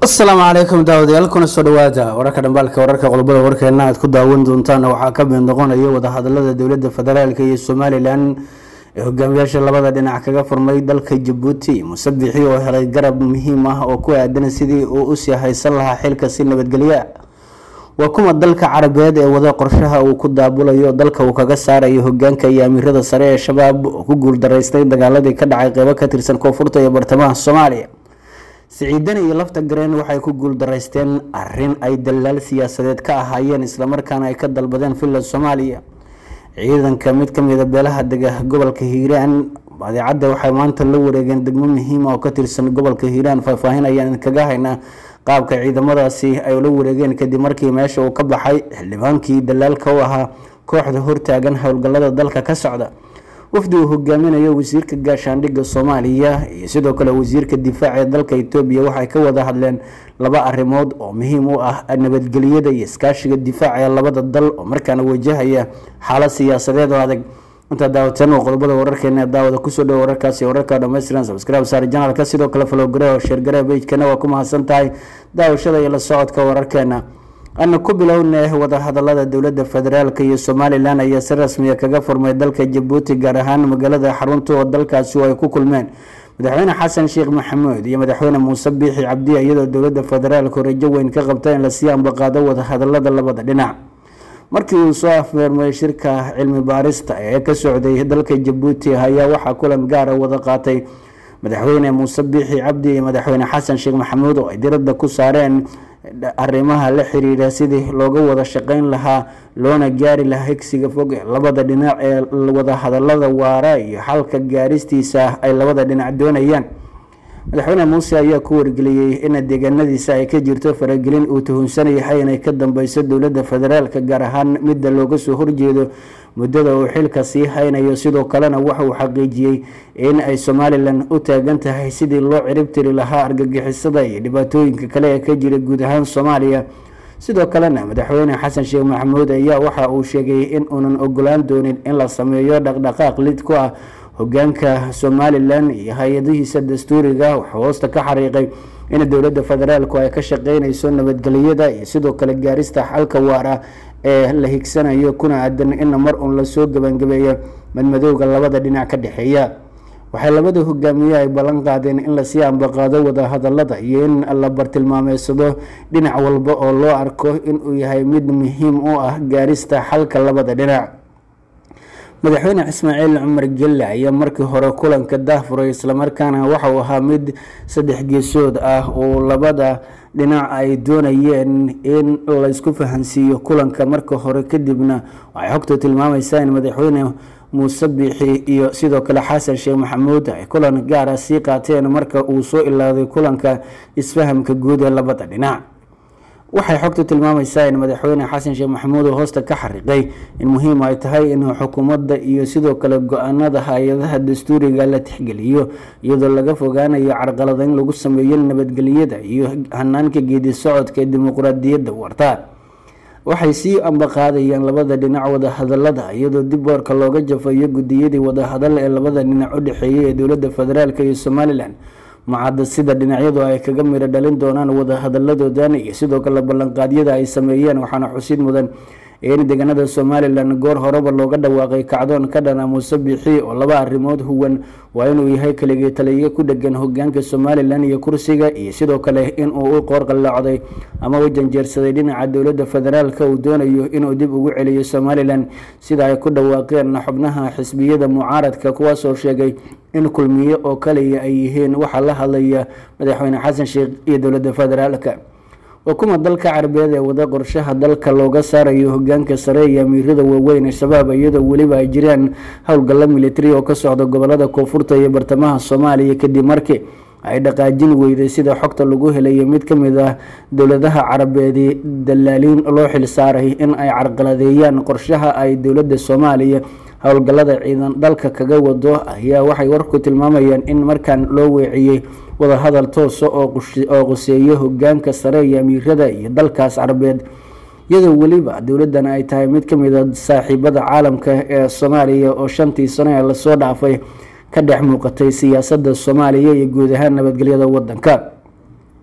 asalaamu calaykum daawadayaal kuna soo dhawaada wararka dhambaalka wararka qodobada warkeena aad ku daawan doontaan waxaa ka mid noqonaya wadahadalada dowlada federaalk iyo somalilan ee hogaamiyaasha labada dhinac kaga furmay dalka jabuuti musabixi oo helay garab muhiim ah oo ku aadan sidii uu usii haysan lahaa xilka si nabadgelya waa kuma dalka carabeed ee wada qorshaha uu ku daabulayo dalka uu kaga saarayo hogaanka iyo amiirada sare ee shabaab oo ku guuldaraystay dagaaladii ka dhacay qeybo ka tirsan koonfurta iyo bartamaha soomaaliya siciidan iyo lafta gareen waxay ku guuldaraysteen arin ay dalaal siyaasadeed ka ahaayeen islamarkaana ay ka dalbadeen finland soomaaliya ciidanka mid kamida beelaha dega gobolka hiiraan badeecadda waxay maanta la wareegeen degmo muhiima oo ka tirsan gobolka hiiraan faahfaahin ayaan kaga haynaa qaabka ciidamadaasi ay ula wareegeen kadib markii meesha uu ka baxay xildhibaankii dalaalka u ahaa kooxda hortaagan howlgalada dalka ka socda wafdi uu hogaaminayo wasiirka gaashaandhigga soomaaliya iyo sidoo kale wasiirka difaaca ee dalka etoobiya waxay ka wada hadleen laba arrimood oo muhiim u ah nabadgelyada iyo iskaashiga difaaca ee labada dal oo markaana wajahaya xaalad siyaasadeed oo adag intaa daawateen oo qodobada wararkeena daawada kusoo dhowo wararkaasi wararka dhammaystiran subscribe saar janalka sidoo kale falogare oo sheergare bejkana waa ku mahadsan tahay daawashada iyo la socodka wararkeena ana ku bilowna wadahadalada dowlada federaalk iyo somalilan ayaa si rasmiya kaga furmay dalka jabuuti gaar ahaan magaalada xarunta oo dalkaasi ay ku kulmeen madaxweyne xasan sheekh maxamuud iyo madaxweyne muuse biixi cabdi iyadoo dowlada federaalk rajo weyn ka qabta in lasii ambaqaado wadahadalada labada dhinac markii uu soo afmeermay shirka cilmi baarista ee ka socday dalka jabuuti ayaa waxaa kulan gaara wada qaatay madaxweyne muuse biixi cabdi iyo madaxweyne xasan sheekh maxamuud oo ay diradda ku saareen arrimaha la xiriira sidii looga wada shaqeyn lahaa loona gaari lahaa higsiga fog ee labada dhinac ee wadahadalada waara iyo xalka gaaristiisa ay labada dhinac doonayaan madaxweyne muuse ayaa ku wargeliyey in deegaanadiisa ay ka jirto faragelin uu tuhunsan yahay inay ka dambeyso dowlada federaalk gaar ahaan midda looga soo horjeedo muddada uu xilka sii haynayo sidoo kalena waxa uu xaqiijiyey in ay somalilan u taagan tahay sidii loo ciribtiri lahaa argagixisada iyo dhibaatooyinka kale ee ka jira guud ahaan soomaaliya sidoo kalena madaxweyne xasan sheekh maxamuud ayaa waxa uu sheegay in uunan ogolaan doonin in la sameeyo dhaqdhaqaaq lid ku ah hogaanka somalilan iyo hay-adihiisa dastuuriga waxaa hoosta ka xariiqay in dowlada federaalku ay ka shaqeyneyso nabadgelyada iyo sidoo kale gaarista xalka waara ee la higsanayo kuna aadan in mar uun lasoo gabangabeeyo madmadowga labada dhinac ka dhexeeya waxay labada hogaamiye ay ballan qaadeen in lasii ambaqaado wadahadalada iyo in la bartilmaameysado dhinac walba oo loo arko inuu yahay mid muhiim u ah gaarista xalka labada dhinac madaxweyne ismaaciil cumar gelle ayaa markii hore kulanka daahfuray islamarkaana waxauu ahaa mid saddex geesood ah oo labada dhinac ay doonayeen in laysku fahansiiyo kulanka marka hore kadibna waxay xogtu tilmaamaysaa in madaxweyne muuse biixi iyo sidoo kale xasan sheekh maxamuud ay kulan gaara sii qaateen marka uu soo ilaaday kulanka isfahamka guud ee labada dhinac waxay xogtu tilmaamaysaa in madaxweyne xasan sheekh maxamuud uu hoosta ka xariiqay in muhiim ay tahay in xukuumadda iyo sidoo kale go-aanada hay-adaha dastuuriga la tixgeliyo iyadoo laga fogaanayo carqaladeyn lagu sameeyo nabadgelyada iyo hanaanka geedi socodka ee dimuqraadiyadda warta waxay sii ambaqaadayaan labada dhinac wadahadalada iyadoo dib boorka looga jafayo gudiyadii wadahadal ee labada dhinac u dhexeeyay ee dowlada federaalk iyo somalilan macadda sida dhinacyadu ay kaga midho dhalin doonaan wadahadaladoodan iyo sidoo kale ballanqaadyada ay sameeyeen waxaana xusid mudan in deegaanada somalilan goor horeba looga dhawaaqay kacdoon ka dhana muuse biixi oo laba arrimood huwan waa inuu yahay keligii taliyo ku dhegan hogaanka somalilan iyo kursiga iyo sidoo kale inuu u qoorqallaacday ama u janjeersaday dhinaca dowlada federaalk uu doonayo inuu dib ugu celiyo somalilan sida ay ku dhawaaqeen xubnaha xisbiyada mucaaradka kuwaasoo sheegay in kulmiye oo kaliya ay yihiin waxaa la hadlaya madaxweyne xasan sheekh iyo dowlada federaalk waa kuma dalka carabeed ee wada qorshaha dalka looga saarayo hogaanka sare iyo amiirada waaweyn ee shabaab iyadoo weliba ay jiraan howlgalla militari oo ka socda gobolada koonfurta iyo bartamaha soomaaliya kadib markii ay dhaqaajin weyday sida xogta lagu helayo mid ka mid ah dowladaha carabeedi dalaaliin loo xilsaaray in ay carqaladeeyaan qorshaha ay dowladda soomaaliya howlgallada ciidan dalka kaga wado ayaa waxay warku tilmaamayaan in markan loo weeciyey wadahadal toosa oo quseeyo hogaanka sare iyo amiirada iyo dalkaas carabeed iyadoo weliba dowladdan ay tahay mid ka mid a saaxiibada caalamka ee soomaaliya oo shantii sano ee lasoo dhaafay ka dhex muuqatay siyaasadda soomaaliya iyo guud ahaan nabadgelyada wadanka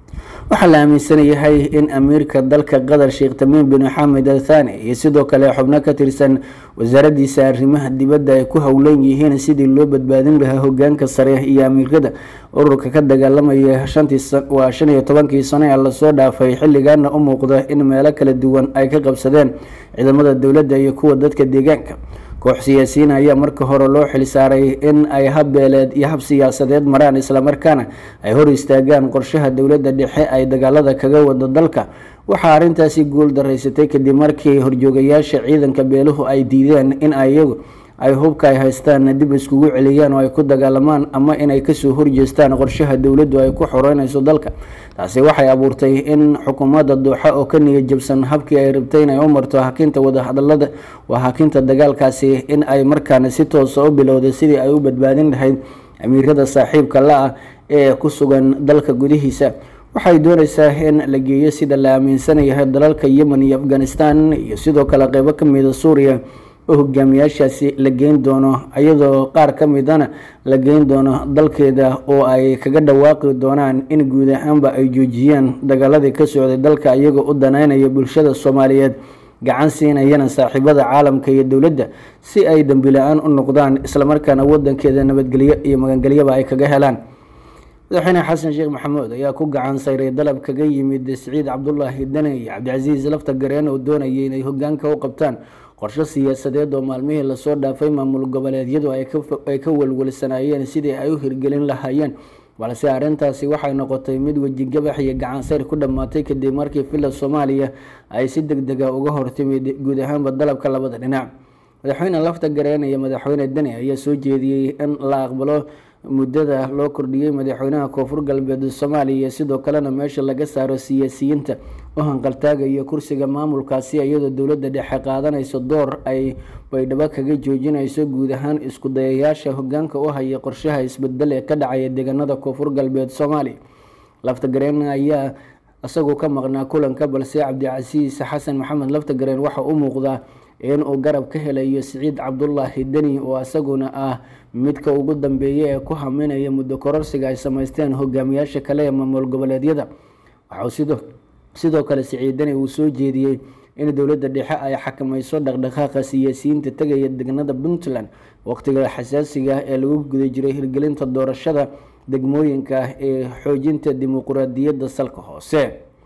waxaa la aaminsan yahay in amiirka dalka qatar sheekh tamiim bin xamed al thani iyo sidoo kale xubno ka tirsan wasaaradiisa arrimaha dibadda ay ku howlan yihiin sidii loo badbaadin lahaa hogaanka sare iyo amiirada ururka ka dagaalamaya waa shan iyo tobankii sano ee lasoo dhaafay xilligaana u muuqda in meelo kala duwan ay ka qabsadeen ciidamada dowladda iyo kuwa dadka deegaanka koox siyaasiyiin ayaa marka hore loo xilsaaray in ay hab beeleed iyo hab siyaasadeed maraan islamarkaana ay hor istaagaan qorshaha dowladda dhexe ay dagaalada kaga wado dalka waxaa arrintaasi guul daraysatay kadib markii horjoogayaasha ciidanka beeluhu ay diideen in ayagu ay hubka ay haystaan dib iskugu celiyaan oo ay ku dagaalamaan ama inay kasoo horjeestaan qorshaha dowladdu ay ku xoreynayso dalka taasi waxay abuurtay in xukuumadda duuxa oo ka niya jabsan habkii ay rabtay inay u marto hakinta wadahadalada waa hakinta dagaalkaasi in ay markaana si toosa u bilowday sidii ay u badbaadin lahayd amiirada saaxiibka la-ah ee ku sugan dalka gudihiisa waxay dooneysaa in la geeyo sida la aaminsan yahay dalalka yemen iyo afghanistan iyo sidoo kale qeybo kamida suuriya oo hogaamiyaashaasi la geyn doono iyadoo qaar ka midana la geyn doono dalkeeda oo ay kaga dhawaaqi doonaan in guud ahaanba ay joojiyaan dagaaladii ka socday dalka iyagoo u daneynaya bulshada soomaaliyeed gacan siinayana saaxiibada caalamka iyo dowladda si ay dembi la-aan u noqdaan islamarkaana wadankeeda nabadgelyo iyo magangelyaba ay kaga helaan madaxweyne xasan sheekh maxamuud ayaa ku gacan sayray dalab kaga yimid siciid cabdulaahi dane iyo cabdicasiis lafta gareen oo doonayay inay hogaanka u qabtaan qorsho siyaasadeed oo maalmihii lasoo dhaafay maamul goboleedyadu ay ka welwelsanaayeen sidii ay u hirgelin lahaayeen balse arrintaasi waxay noqotay mid wejigabax iyo gacansayr ku dhammaatay kadib markii villa soomaaliya ay si deg dega uga hortimid guud ahaanba dalabka labada dhinac madaxweyne lafta gareen iyo madaxweyne deni ayaa soo jeediyey in la aqbalo muddada loo kordhiyey madaxweynaha koonfur galbeed soomaaliya sidoo kalena meesha laga saaro siyaasiyiinta u hanqaltaagaya kursiga maamulkaasi iyadoo dowladda dhexe qaadanayso door ay baydhabo kaga joojinayso guud ahaan isku dayayaasha hogaanka u haya qorshaha isbedel ee ka dhacaya deegaanada koonfur galbeed soomaaliya laftagareen ayaa isagoo ka maqnaa kulanka balse cabdicasiis xasan maxamed laftagareen waxa u muuqdaa in uu garab ka helayo siciid cabdulaahi deni oo isaguna ah midka ugu dambeeya ee ku haminaya muddo kororsiga ay sameysteen hogaamiyaasha kale ee maamul goboleedyada waxauu sidoo kale siciid deni uu soo jeediyey in dowladda dhexe ay xakamayso dhaqdhaqaaqa siyaasiyiinta tegaya deganada puntland waqtiga xasaasiga ee lagu guda jiray hirgelinta doorashada degmooyinka ee xoojinta dimuquraadiyadda salka hoose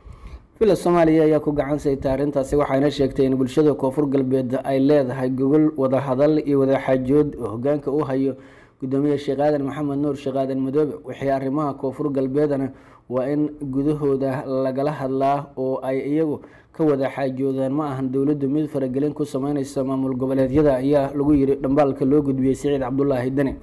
villa soomaaliya ayaa ku gacan saytay arrintaasi waxayna sheegtay in bulshada koonfur galbeed ay leedahay gogol wadahadal iyo wadaxaajood oo hogaanka u hayo gudoomiye sheekh aadan maxamed nuur sheekh aadan madoobe wixii arrimaha koonfur galbeedana waa in gudahooda lagala hadlaa oo ay iyagu ka wada xaajoodaan ma ahan dowladdu mid faragelin ku sameyneysa maamul goboleedyada ayaa lagu yiri dhambaalka loo gudbiyey siciid cabdulaahi deni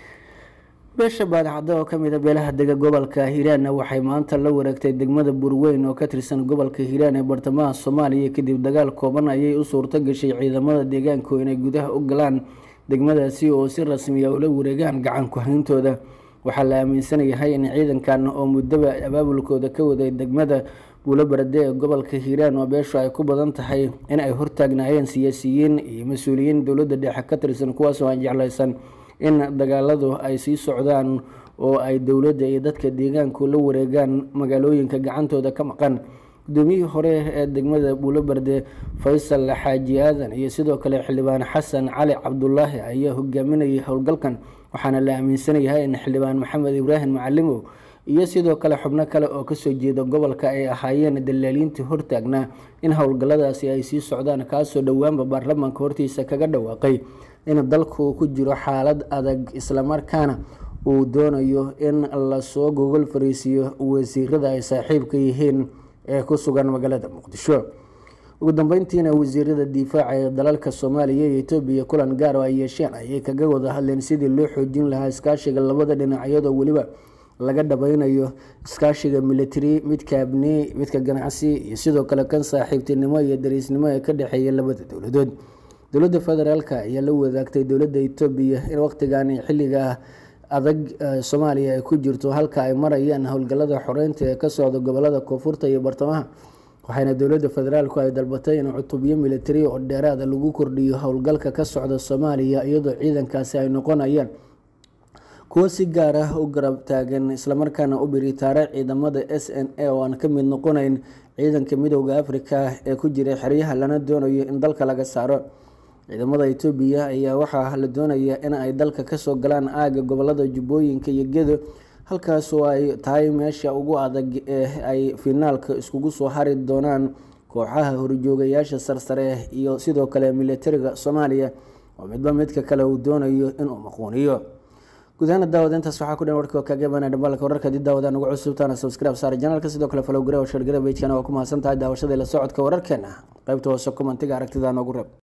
beesha baadacadda oo kamid a beelaha dega gobolka hiiraanna waxay maanta la wareegtay degmada burweyn oo ka tirsan gobolka hiiraan ee bartamaha soomaaliya kadib dagaal kooban ayay u suurto gashay ciidamada deegaanku inay gudaha u galaan degmadaasi oo si rasmiya ula wareegaan gacan ku-hayntooda waxaa la aaminsan yahay in ciidankan oo muddaba abaabulkooda ka waday degmada buulo barade ee gobolka hiiraan oo beeshu ay ku badan tahay in ay hortaagnaayeen siyaasiyiin iyo mas-uuliyiin dowladda dhexe ka tirsan kuwaasoo aan jeclaysan in dagaaladu ay sii socdaan oo ay dowladda iyo dadka deegaanku la wareegaan magaalooyinka gacantooda ka maqan gudoomiyihii hore ee degmada buulo barde faysal xaaji aadan iyo sidoo kale xildhibaan xasan cali cabdulaahi ayaa hogaaminayay howlgalkan waxaana la aaminsanyahay in xildhibaan maxamed ibraahim macalimow iyo sidoo kale xubno kale oo kasoo jeeda gobolka ay ahaayeen dalaaliintii hortaagnaa in howlgalladaasi ay sii socdaan kaasoo dhowaanba baarlamaanka hortiisa kaga dhawaaqay in dalku uu ku jiro xaalad adag islamarkaana uu doonayo in lasoo gogol fariisiyo wasiirada ay saaxiibka yihiin ee ku sugan magaalada muqdisho ugu dambeyntiina wasiirada difaaca ee dalalka soomaaliya iyo etoobiya kulan gaar oo ay yeesheen ayay kaga wada hadleen sidii loo xoojin lahaa iskaashiga labada dhinac iyadoo weliba laga dhabaynayo iskaashiga military midka abni midka ganacsi iyo sidoo kale kan saaxiibtinimo iyo dariisnimo ee ka dhexeeya labada dowladood dowladda federaalka ayaa la wadaagtay dowladda etoobiya in waqtigan xilliga adag soomaaliya ay ku jirto halka ay marayaan howlgalada xoreynta ee ka socda gobolada koonfurta iyo bartamaha waxaana dowladda federaalku ay dalbatay in cutubyo militari oo dheeraada lagu kordhiyo howlgalka ka socda soomaaliya iyadoo ciidankaasi ay noqonayaan kuwo si gaar ah u garab taagan islamarkaana u biritaara ciidamada s n a oo aan ka mid noqonayn ciidanka midooda afrika ee ku jira xeryaha lana doonayo in dalka laga saaro ciidamada etoobiya ayaa waxaa la doonaya in ay dalka kasoo galaan aaga gobolada jubbooyinka iyo gedo halkaas oo ay tahay meesha ugu adag ee ay finaalka iskugu soo hari doonaan kooxaha horjoogayaasha sarsare iyo sidoo kale militariga soomaaliya oo midba midka kale uu doonayo inuu maquuniyo gudahaana daawada intaas waxaa ku dhan warkii oo kaga imaanaya dhambalka wararka haddii daawadaan ugu cusubtaana subscribe saara janaalka sidoo kale follow gareewa share gareewa pagekana waa ku mahadsan tahay daawashada ila socodka wararkeena qaybta hoose commentiga aragtida noogu reeb